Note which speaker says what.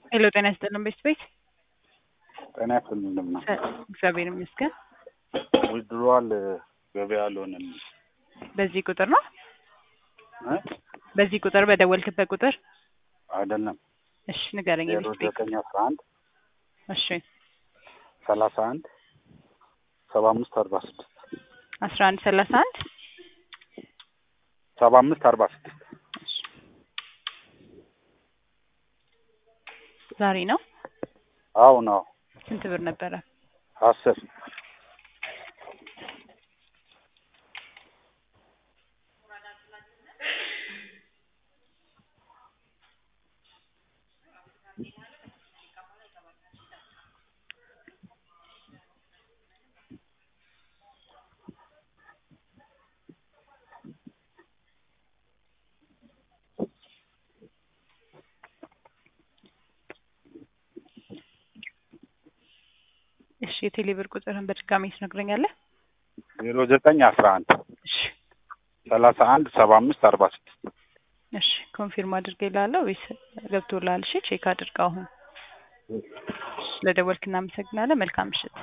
Speaker 1: ሄሎ ጤና ይስጥልን ቤት ቤት
Speaker 2: ጤና ይስጥልን እንደምን ነው?
Speaker 1: እግዚአብሔር ይመስገን።
Speaker 2: ዊድሮዋል ገበያ አልሆነም
Speaker 1: በዚህ ቁጥር ነው
Speaker 2: እ
Speaker 1: በዚህ ቁጥር በደወልክበት ቁጥር
Speaker 2: አይደለም
Speaker 1: እሺ ንገረኝ።
Speaker 2: ዜሮ
Speaker 1: ቤት ቤት
Speaker 2: ዘጠኝ አስራ አንድ
Speaker 1: እሺ
Speaker 2: ሰላሳ አንድ ሰባ አምስት አርባ ስድስት
Speaker 1: አስራ አንድ ሰላሳ አንድ
Speaker 2: ሰባ አምስት አርባ ስድስት
Speaker 1: ዛሬ ነው።
Speaker 2: አዎ ነው
Speaker 1: ስንት ብር ነበረ?
Speaker 2: አስር
Speaker 1: እሺ የቴሌ ብር ቁጥርህን በድጋሚ ትነግረኛለህ?
Speaker 2: ዜሮ ዘጠኝ አስራ አንድ
Speaker 1: እሺ
Speaker 2: ሰላሳ አንድ ሰባ አምስት አርባ ስድስት
Speaker 1: እሺ ኮንፊርም አድርጌልሃለሁ ወይስ ገብቶልሃል? እሺ ቼክ አድርገው አሁን። ስለደወልክ እናመሰግናለን። መልካም ምሽት።